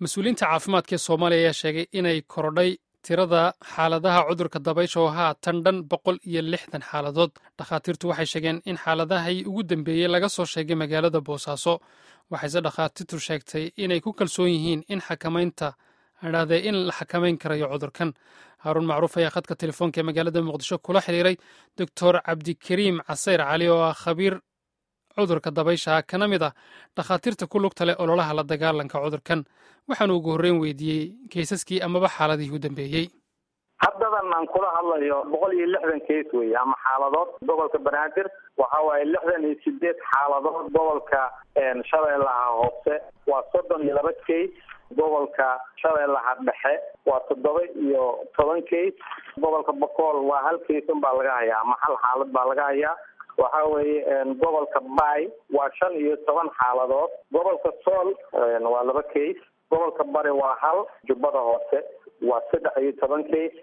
mas-uuliyiinta caafimaadka ee soomaaliya ayaa sheegay inay korodhay tirada xaaladaha cudurka dabaysha oo haatan dhan boqol iyo lixdan xaaladood dhakhaatiirtu waxay sheegeen in xaaladahii ugu dambeeyey laga soo sheegay magaalada boosaaso waxayse dhakhaatiirtu sheegtay inay ku kalsoon yihiin in xakamaynta adhahdee in la xakamayn karayo cudurkan haaruun macruuf ayaa khadka telefoonka ee magaalada muqdisho kula xiriiray doctor cabdikariim casayr cali oo ah khabiir cudurka dabaysha kana mid ah dhakhaatiirta ku lugta leh ololaha la dagaalanka cudurkan waxaanu ugu horreyn weydiiyey kaysaskii amaba xaaladihii u dambeeyey haddadan aan kula hadlayo boqol iyo lixdan kays wey ama xaaladood gobolka banaadir waxa waaye lixdan iyo sideed xaaladood gobolka shabeellaha hoose waa soddon iyo laba kays gobolka shabeellaha dhexe waa toddoba iyo toban kays gobolka bokool waa hal kays unbaa laga hayaa ama hal xaalad baa laga hayaa waxa weeye gobolka bay waa shan iyo toban xaaladood gobolka sool waa laba case gobolka bari waa hal jubbada hoose waa saddex iyo toban case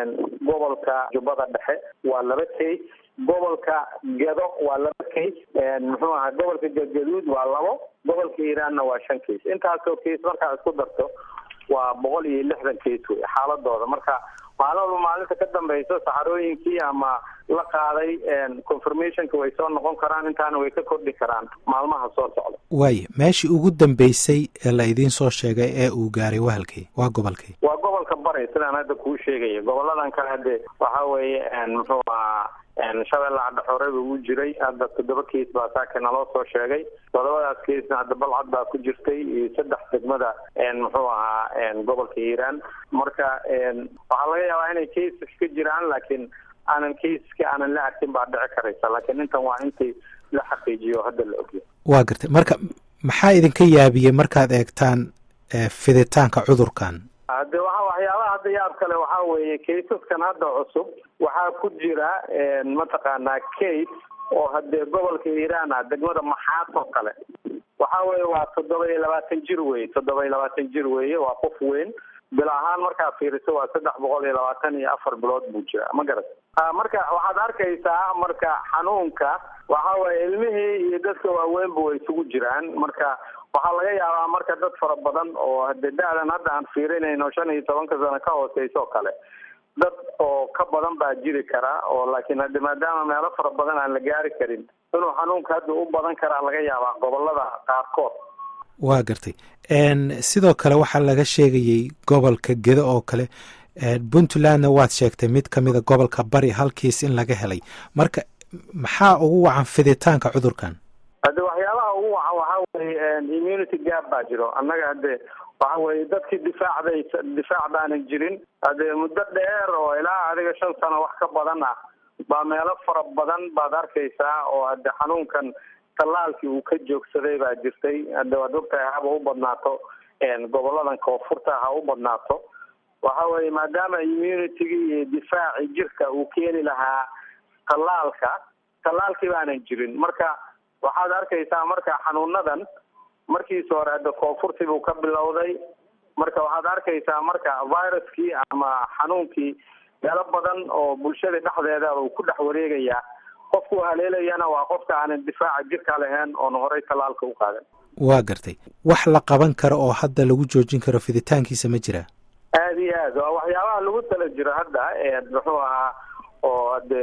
gobolka jubbada dhexe waa laba case gobolka gado waa laba case muxuu ahaa gobolka galgaduud waa labo gobolka iiraanna waa shan case intaasoo case markaa isku darto waa boqol iyo lixdan case wey xaaladooda marka maalmaba maalinta ka dambeyso saxarooyinkii ama la qaaday confirmationka way soo noqon karaan intaana way ka kordhi karaan maalmaha soo socda waaya meeshii ugu dambeysay ee la idiin soo sheegay ee uu gaaray wahalkay waa gobolkay waa gobolka bari sidaan hadda kuu sheegaya goboladan kale hade waxa weeye muxuu ahaa shabeellaha dhexooreba uu jiray hadda toddoba keis baa saaka naloo soo sheegay toddobadaas keisna hadda balcad baa ku jirtay iyo saddex degmada muxuu ahaa gobolka hiiraan marka waxaa laga yaabaa inay cases ka jiraan laakiin aanan caseska aanan la arkin baa dhici karaysa laakiin intan waa intii la xaqiijiyo hadda la ogya waa gartay marka maxaa idinka yaabiyey markaad eegtaan fiditaanka cudurkan hade waa waxyaabaha hadda yaab kale waxaa weeye kaysaskan hadda cusub waxaa ku jira mataqaanaa case oo hadee gobolka iiraan ah degmada maxaad oo kale waxa weye waa toddoba iyo labaatan jir weye toddoba iyo labaatan jir weeye waa qof weyn bil ahaan markaa fiiriso waa saddex boqol iyo labaatan iyo afar bilood buu jira ma garat marka waxaad arkaysaa marka xanuunka waxa weye ilmihii iyo dadka waaweynba way isugu jiraan marka waxaa laga yaabaa marka dad fara badan oo hade da-dan hadda aan fiirinayno shan iyo tobanka sano ka hooseysa oo kale dad oo ka badan baa jiri karaa oo laakiin hade maadaama meelo fara badan aan la gaari karin inuu xanuunka hadda u badan karaa laga yaabaa gobolada qaarkood waa gartay sidoo kale waxaa laga sheegayey gobolka gedo oo kale puntlandna waad sheegtay mid ka mida gobolka bari halkiis in laga helay marka maxaa ugu wacan fiditaanka cudurkan hade waxyaabaha ugu wacan waxaa weye immunity gap baa jiro annaga hade waxa weye dadkii difaacday difaac baanan jirin hade muddo dheer oo ilaa adiga shan sano wax ka badan ah baa meelo fara badan baad arkaysaa oo hade xanuunkan tallaalkii uu ka joogsaday baa jirtay hade waad ogtahay haba u badnaato goboladan koonfurta ha u badnaato waxa weye maadaama immunitygii iyo difaacii jirka uu keeni lahaa tallaalka tallaalkii baanan jirin marka waxaad arkaysaa marka xanuunadan markiisa hore hadda koonfurtii buu ka bilowday marka waxaad arkaysaa marka viruskii ama xanuunkii meelo badan oo bulshada dhexdeeda uu ku dhex wareegayaa qofku haleelayana waa qofka aanan difaaca jirka lahayn oon horey tallaalka u qaadan waa gartay wax la qaban karo oo hadda lagu joojin karo fiditaankiisa ma jira aada iyo aad waa waxyaabaha lagu tala jiro hadda muxuu ahaa oo hade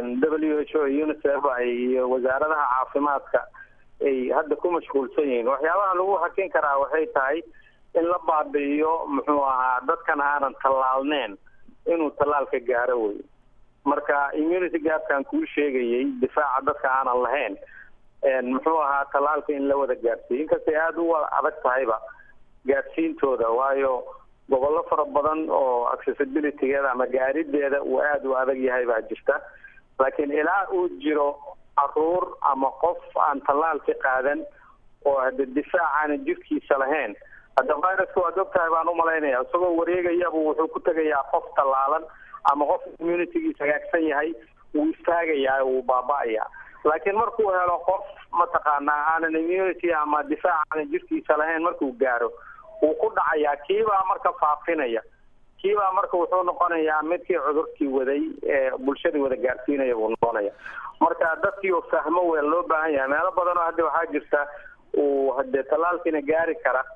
w h o unicef iyo wasaaradaha caafimaadka ay hadda ku mashquulsan yihiin waxyaabaha lagu hakin karaa waxay tahay in la baabi'iyo muxuu ahaa dadkan aanan tallaalneen inuu tallaalka gaaro wey marka immunity gapkan kuu sheegayay difaaca dadka aanan lahayn muxuu ahaa tallaalka in la wada gaarsiiyo inkastay aada u adag tahayba gaarsiintooda waayo gobollo fara badan oo accessibilitygeeda ama gaarideeda uu aada u adag yahay baa jirta laakiin ilaa uu jiro caruur ama qof aan tallaalka qaadan oo hade difaac aanan jirkiisa lahayn hadda viruska waad og tahay baan umalaynaya isagoo wareegayabu wuxuu ku tegayaa qof tallaalan ama qof immunitygiis hagaagsan yahay wuu istaagayaa wuu baaba-aya laakiin markuu helo qof mataqaanaa aanan immunity ama difaac aanan jirkiisa lahayn markuu gaaro wuu ku dhacayaa kiibaa marka faafinaya kiibaa marka wuxuu noqonayaa midkii cudurkii waday ee bulshadii wada gaarsiinaya buu noqonaya marka dadkii oo fahmo wel loo baahan yahay meelo badan oo hadda waxaa jirta uu hade tallaalkiina gaari kara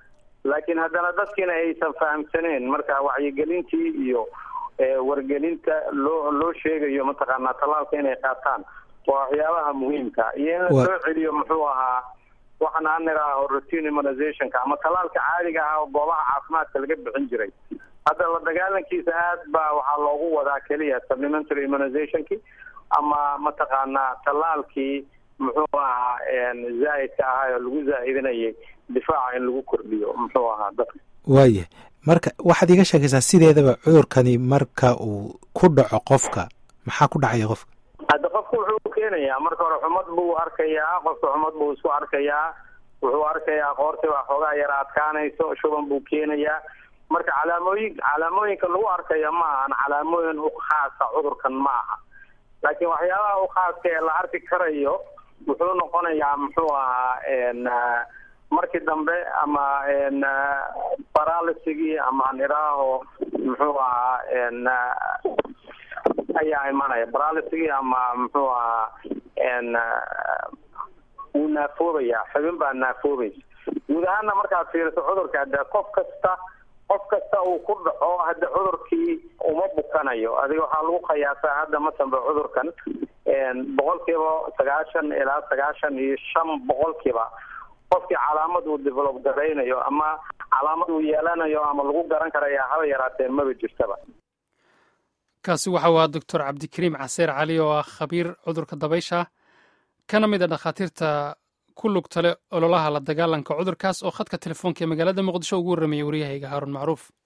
laakiin haddana dadkiina aysan fahamsaneen marka wacyigelintii iyo wargelinta loo loo sheegayo mataqaanaa tallaalka inay qaataan waa waxyaabaha muhiimka iyo in la soo celiyo muxuu ahaa waxaan aan nidhaaho routine immunizationka ama tallaalka caadiga ah oo goobaha caafimaadka laga bixin jiray hadda la dagaalankiisa aad baa waxaa loogu wadaa keliya supplementary immunizationki ama mataqaanaa tallaalkii muxuu ahaa zaa'idka ahaa oo lagu zaa'idinayay difaaca in lagu kordhiyo muxuu ahaa dadka waaya marka waxaad iga sheekaysaa sideedaba cudurkani marka uu ku dhaco qofka maxaa ku dhacaya qofka hadda qofku wuxuu keenayaa marka hore xumad buu arkayaa qofka xumad buu isku arkayaa wuxuu arkayaa qoortii baa xoogaa yara adkaanayso shuban buu keenayaa marka calaamooyin calaamooyinka lagu arkaya ma ahan calaamooyin u khaasa cudurkan ma aha laakiin waxyaabaha u khaaska ee la arki karayo wuxuu noqonayaa muxuu ahaa markii dambe ama baralisigii ama nidhaaho muxuu ahaa ayaa imanaya baralisigii ama muxuu ahaa wuu naafoobaya xubin baa naafoobaysa guud ahaana markaad fiiriso cudurka hadde qof kasta qof kasta uu ku dhaco hadda cudurkii uma bukanayo adiga waxaa lagu qiyaasaa hadda masanba cudurkan boqolkiiba sagaashan ilaa sagaashan iyo shan boqolkiiba qofkii calaamad uu develop garaynayo ama calaamad uu yeelanayo ama lagu garan karaya haba yaraatee maba jirtaba kaasi waxa u ahaa doctor cabdikariim caseer cali oo ah khabiir cudurka dabaysha kana mid a dhakhaatiirta ku lugtale ololaha la dagaalanka cudurkaas oo khadka telefoonka ee magaalada muqdisho ugu warramayay waryahayga haaruun macruuf